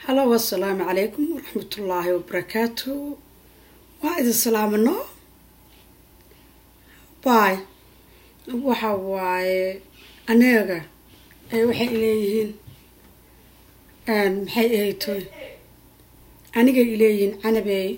halo assalaamu calaykum waraxmatullaahi wabarakaatu waa idin salaamano bay waxa waaye anaga waxay leeyihiin maxay ahaytoy anigay ileeyihiin canabey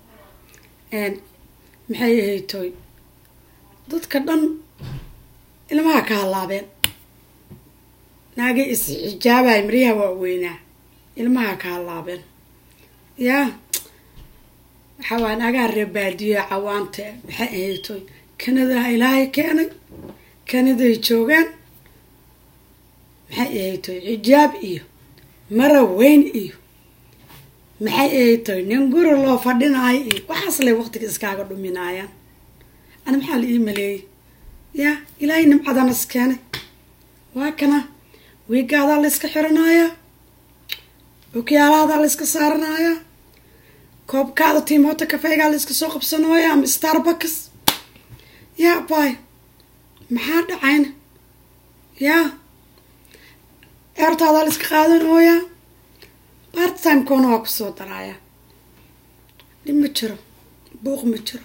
maxay ahaytoy dadka dhan ilmaha ka hallaabeen naagay is-xijaabay maryaha waaweynaa ilmaha ka hallaabeen yaa waxaa waaya naagaha reebaadiyo cawaanta maxay ahaytoy kanadaha ilaahay keenay kanaday joogaan maxay ahaytoy xijaab iyo mara weyn iyo maxay ahaytoy nin guri loo fadhinaayo iyo waxaas lay waqtiga iskaaga dhuminaayaan ana maxaa la ii maleeyay yaa ilaahay nimcadana is keenay waa kana wiigaadaa la yska xiranayaa okyaalahadaa la yska saaranayaa koobkaada tiimoota kafeygaa la yska soo qabsanooya ama starbucks yaa bay maxaa dhacayna yaa eertaadaa la yska qaadanooyaa part timekona waa kusoo daraayaa dhib ma jiro buuq ma jiro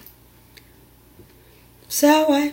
saa waay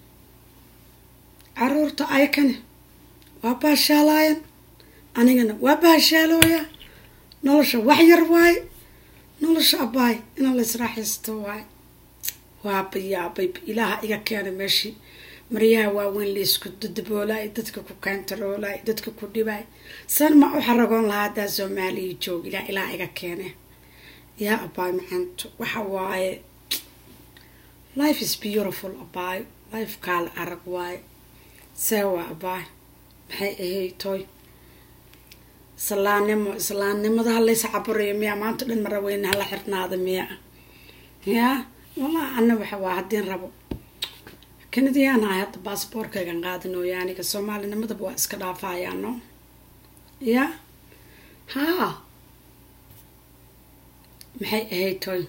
caruurta ayakane waa baashaalaayan anigana waa baashaalooya nolosha wax yar waaye nolosha abaay inaa la israaxaysto waaye waaba yaabay ilaaha iga keenay meeshii maryaha waaweyn laysku dadaboolaay dadka ku kaantaroolaay dadka ku dhibaay san ma u xaragoon lahaa haddaa soomaaliya joog ilaa ilaah iga keene yaa abaay macanto waxa waaye life is beautiful abaay life kaala arag waaye see waa abaay maxay ahay toy islaannimo islaannimada halaysa caburayo miya maanta dhan maraweyne hala xirnaada miya yaa walaa ana waxa waa haddiin rabo kanadiyaan ahay hadda baasboorkaygan qaadinooya aniga soomaalinimadaba waa iska dhaafayaano ya haa maxay ahayd toy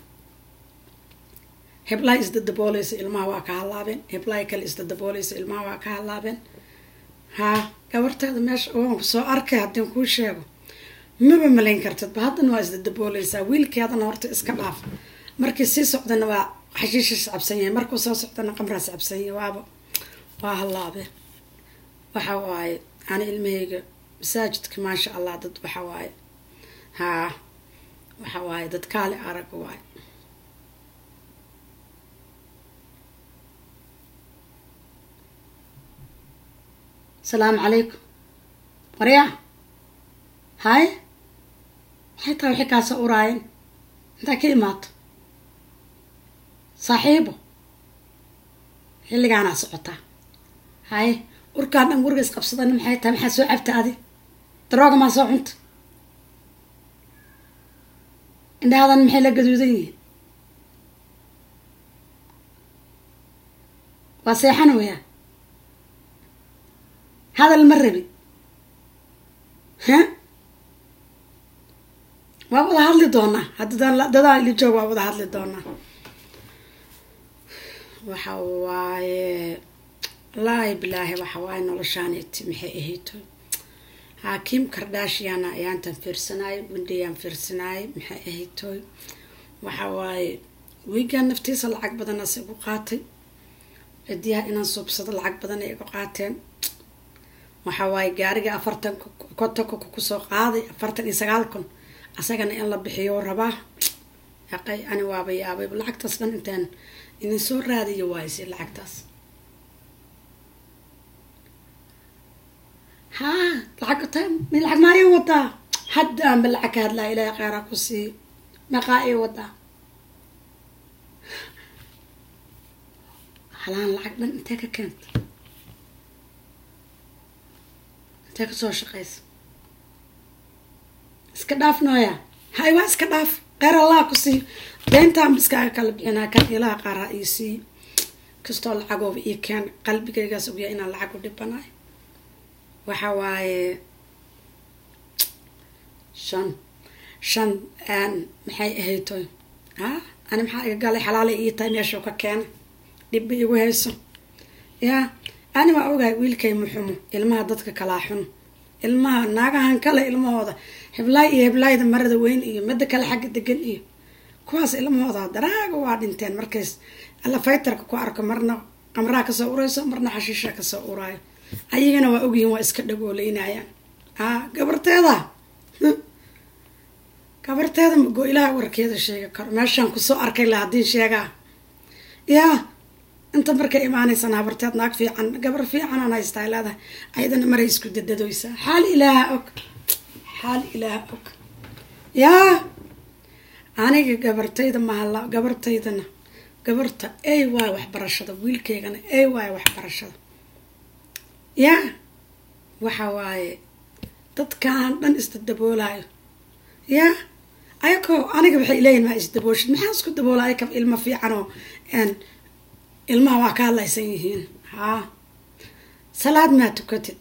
heblaha isdadabooleysa ilmaha waa ka hallaabeen heblaha kale isdadabooleysa ilmaha waa ka hallaabeen haa gabartaada meesha waan soo arkay haddiin kuu sheego maba malayn kartidba haddana waa isdadabooleysaa wiilkeedana horta iska dhaaf markii sii socdana waa xashiishis cabsan yahay markuu soo socdana qamraas cabsan yahay waaba waa hallaabe waxa waaye ani ilmahayga masaajidka maasha allah dad waxa waaye haa waxa waaye dad kaali arag waaye asalaamu calaykum waryaa hay maxay tahay waxay kaasa uraayeen intaa ka imaato saaxiibo xilligaanaa socotaa haye urkaan dhan guriga isqabsadana maxay tahay maxaa soo cabta adi darooga maa soo cunta indhahadan maxay la gaduudan yihiin waa seexan waya hadal ma rabi ha waa wada hadli doonaa haddadaan dadaan ili joog waa wada hadli doonaa waxa waaye wallaahi bilaahi waxa waaye noloshaaniti maxay ahayto xaakiim kardhaashiyana ayaantan fiirsanaay windhayaan fiirsanaay maxay ahaytoy waxa waaye wiigaan naftiisa lacag badanaas igu qaatay cidiyaha inaan suubsado lacag badan ay igu qaateen waxa waaye gaariga afartan kontonka kusoo qaaday afartan iyo sagaal kun asagana in la bixiyo rabaa aqay ani waaba yaabay lacagtaas dhan intaan idin soo raadiyo waayse lacagtaas haa lacag mi lacag maa ii wadaa hadda aanba lacag ka hadlaa ilaahay kheyraa ku siiyo maqaa ii wadaa halaan lacag dhan intee ka keenta intee kasoo shaqeysa iska dhaaf nooya hay waa iska dhaaf kheyr allah ku siiyo deyntaan biskaaga kala bixinaa kan ilaha qaaraa ii siiyo kastoo lacagooba ii keen qalbigaygaas ogya inaan lacag u dhibanayo waxa waaye shan shan maxay ahaytoy a ani maxaa iga galay xalaalay ii tahay meeshuu ka keenay dhibba igu hayso yaa ani waa ogahay wiilkay muxumo ilmaha dadka kalaa xun ilmaha naagahan kale ilmahooda heblaay iyo heblaayda marada weyn iyo midda kale xagga degan iyo kuwaas ilmahooda daraaga waa dhinteen markays alla faytarka ku arko marna qamraha kasoo urayso marna xashiisha kasoo uraayo ayagana waa ogyihiin waa iska dhagooleynayaan a gabarteeda gabarteeda mago ilaha warkeeda sheegi karo meeshaan kusoo arkay la haddii sheegaa yaa inta markay imaanaysan habarteed naag fiican gabar fiicanaan haystaa leedahay ayadana maray isku dadadoysaa xaal ilaaha og xaal ilaaha og yaa aniga gabartayda mahalla gabartaydana gabarta ay waay waxbarashada wiilkeygana ay waay waxbarashada yaa waxa waaye dadkaan dhan isdadaboolayo yaa ayakoo aniga waxay leeyihin maa isdabooshid maxaa isku daboola ayaka ilmo fiicanoo ilmaha waa ka hadlaysan yihiin haa salaad maa tukatid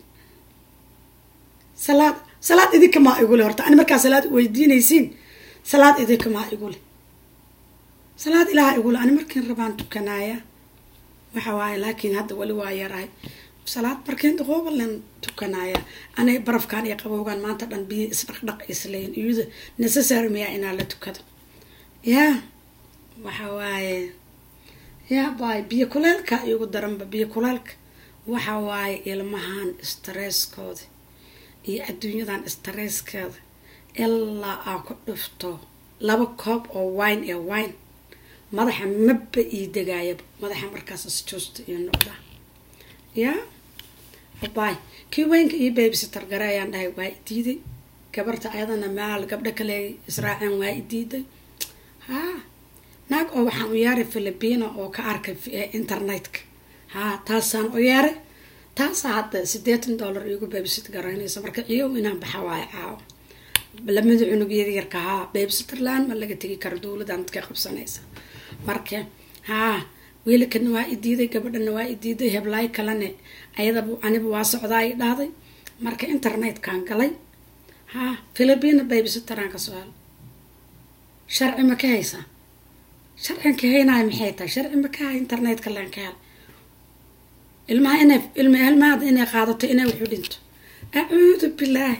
salaad salaad idinka maa igule horta ani markaa salaad weydiinaysiin salaad idinka maa igule salaad ilaha igule ani markiin rabaan tukanaaya waxa waaye laakiin hadda weli waa yarahay salaad markiin daqoobalan tukanaaya anay barafkan iyo qabowgan maanta dhan biyo isdhaqdhaq isleyn iyada necessary miyaa inaa la tukado yaa waxa waaye yaa baay biyo kuleelka igu daranba biyo kuleelka waxa waaye ilmahan stresskooda iyo adduunyadan stresskeeda ilaa aa ku dhufto laba koob oo wine ee wine madaxa maba ii degaayaba madaxa markaas isjoosta iyo noqda yaa baay kii weynka iyo babysitter gare ayaan dhahay waa i diiday gabarta ayadana maal gabdho kale israaceen waa i diiday haa naag oo waxaan u yeeray philipina oo ka arkay internetka haa taasaan u yeeray taasaa hadda siddeetan dollar iigu babysit garaynaysa marka ciyow inaan baxa waayo caawo lamada cunug yaryarka haa babysitterland ma laga tegi karo dowladan dadka qabsanaysa marka haa wiilkana waa i diiday gabadhana waa i diiday heblaay kalene ayadaba aniba waa socdaa i dhahday marka internetkan galay haa philipina babysitteraan ka soo hel sharci ma ka haysaa sharcigan ka haynayo maxay tahay sharci ma ka hay internetka laan ka hel ilmaha inay ilma ilmahada inay qaadato inay wuxu dhinto acuudu bilaahi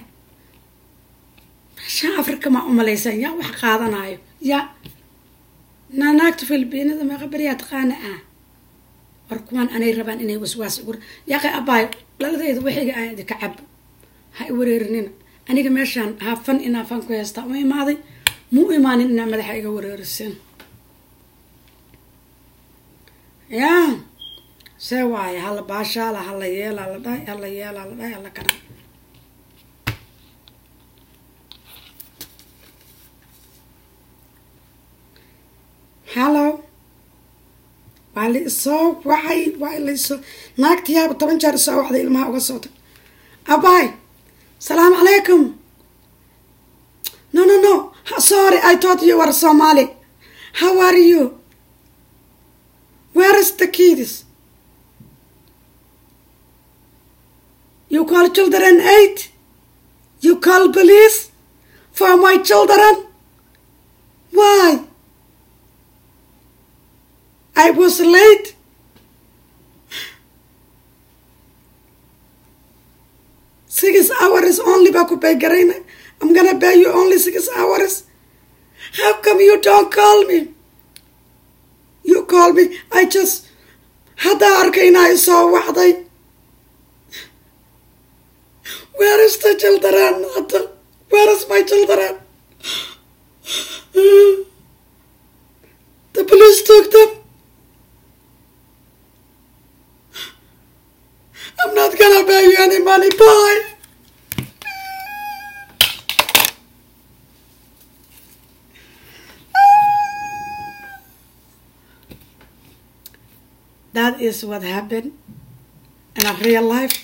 meeshaan afrika maa umalaysan yaa wax qaadanayo yaa naanaagta filibiinada meeqabaryaa taqaana ah war kuwaan anay rabaan inay waswaas ugu yaaqi abaayo dhaladeyda wixiga aan idinka cabo ha i wareerinina aniga meeshaan hafan inaa fan ku heystaa u imaaday mu imaanin inaa madaxa iga wareerisin yaa see waaye hala baashaala hala yeelaa la dhahay hala yeelaa la dhahay hala kana hallo waa la isoo wacay waa laisoo naagtiyaaba toban jeer isoo wacday ilmaha uga soo tag abaay salaamu calaykum no no no sorry i thought you were somali how are you where is the kids you call children eight you call police for my children why I was late. Six hours only baa ku pay garayna. I'm gonna pay you only six hours. How come you don't call me? You call me. I just haddaa arkayna i soo wacday. Where is the children? Hadda? Where is my children? The police took them. I'm not gonna pay you any money. Bye. That is what happened in a real life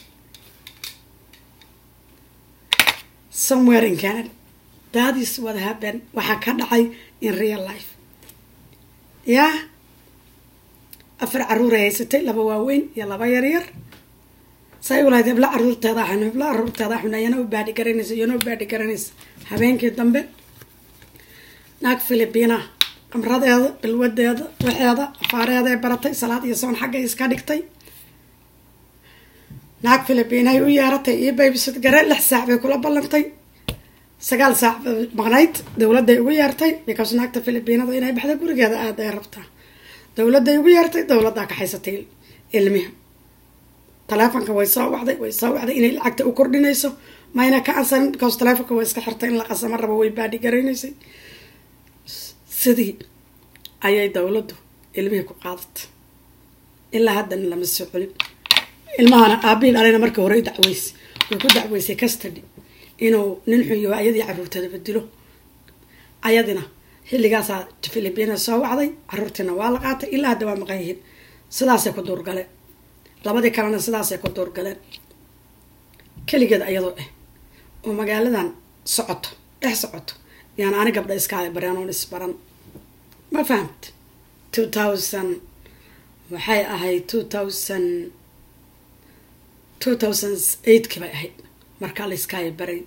somewhere in Canada. That is what happened. waxaa ka dhacay in real life yaa afar caruuray haysatay laba waaweyn iyo laba yaryar say u lahayd hebla caruurteeda xun hebla caruurteeda xun ayana u baadhi garanaysa iyana u baadhi garanaysa habeenkii dambe naag filibiina qamradeeda bilwadeeda waxeeda afaareeday baratay salaad iyo soon xaggay iska dhigtay naag philibiinay u yeeratay iyo baybisad gare lix saac bay kula ballantay sagaal saac maqnayd dowladday ugu yeertay because naagta philibiinada inay baxda gurigeeda aada ay rabtaa dowladday ugu yeertay dowladdaa kaxaysatay ilmiha taleefonka way soo wacday way soo wacday inay lacagta u kordhinayso mayna ka ansarin because taleefonka way iska xirtay in la qasamo rabo way baadhi garaynaysay sidii ayay dowladdu ilmihii ku qaadatay ilaa haddana lama soo celin ilmahana aabihi dhalena markii hore dacweysay way ku dacweysay custody inuu nin xunyo ayadii caruurteeda bedilo ayadina xilligaasaa philibiina soo wacday caruurtiina waa la qaatay ilaa hadda waa maqan yihiin sidaasay ku duurgaleen labadii kalena sidaasay ku duurgaleen keligeed ayadoo ah oo magaaladan socoto dhex socoto yaan ani gabdha iskaala bareen oon isbaran ma fahamt two thousand waxay ahayd two thousand two thousand eightki bay ahayd markaa la iskaaya baray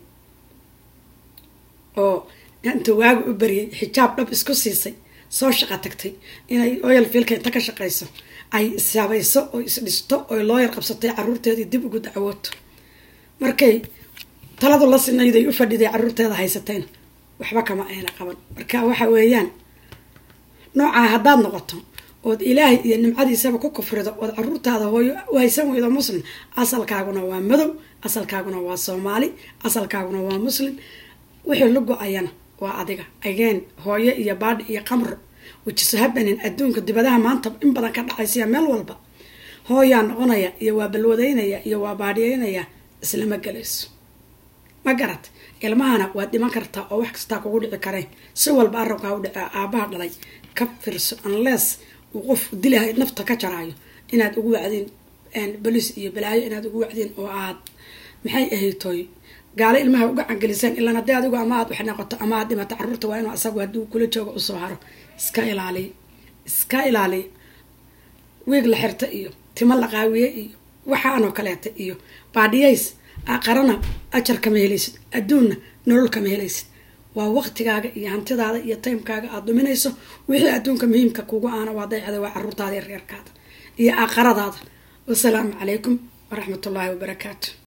oo inta waaga u bariyay xijaab dhab isku siisay soo shaqa tagtay inay oyal fiilka inta ka shaqayso ay ishabayso oo isdhisto oy loo yar qabsatay caruurteedii dib ugu dacwooto markay taladu la sinayday u fadhiday caruurteeda haysateen waxba kama ayna qaban marka waxa weeyaan noocaa haddaad noqoto ood ilaahay iyo nimcadiisaba ku kufrido ood caruurtaada hooyo u haysan weydo muslim asalkaaguna waa madow asalkaaguna waa soomaali asalkaaguna waa muslim wixii la go-ayana waa adiga ageen hooyo iyo baadhi iyo qamro wijiso habanin adduunka dibadaha maanta in badan ka dhacaysiya meel walba hooyaa noqonaya iyo waa balwadaynaya iyo waa baadhiyeynaya islama gelayso ma garat ilmahana waad dhiman kartaa oo wax kastaa kugu dhici kareen si walba arabkaa u dhica aabaha dhalay ka firso unless uu qof dilahay nafta ka jaraayo inaad ugu wacdiin boliis iyo balaayo inaad ugu wacdiin oo aad maxay ahaytoy gaalo ilmaha uga cangeliseen ilaan haddii adigu ama aad wax noqoto ama aad dhimato caruurta waa inuu asagu hadduu kula joogo usoo haro iska ilaaliya iska ilaaliya wiig la xirta iyo timo la qaawiye iyo waxaanoo kaleeta iyo baadhiyays aqarana ajar kama helaysid adduunna nolol kama helaysid waa waqtigaaga iyo hantidaada iyo timekaaga aada duminayso wixii adduunka muhiimka kugu aana waa daycada waa caruurtaada iyo reerkaada iyo aqaradaada wasalaamu calaykum waraxmatullaahi wabarakaatu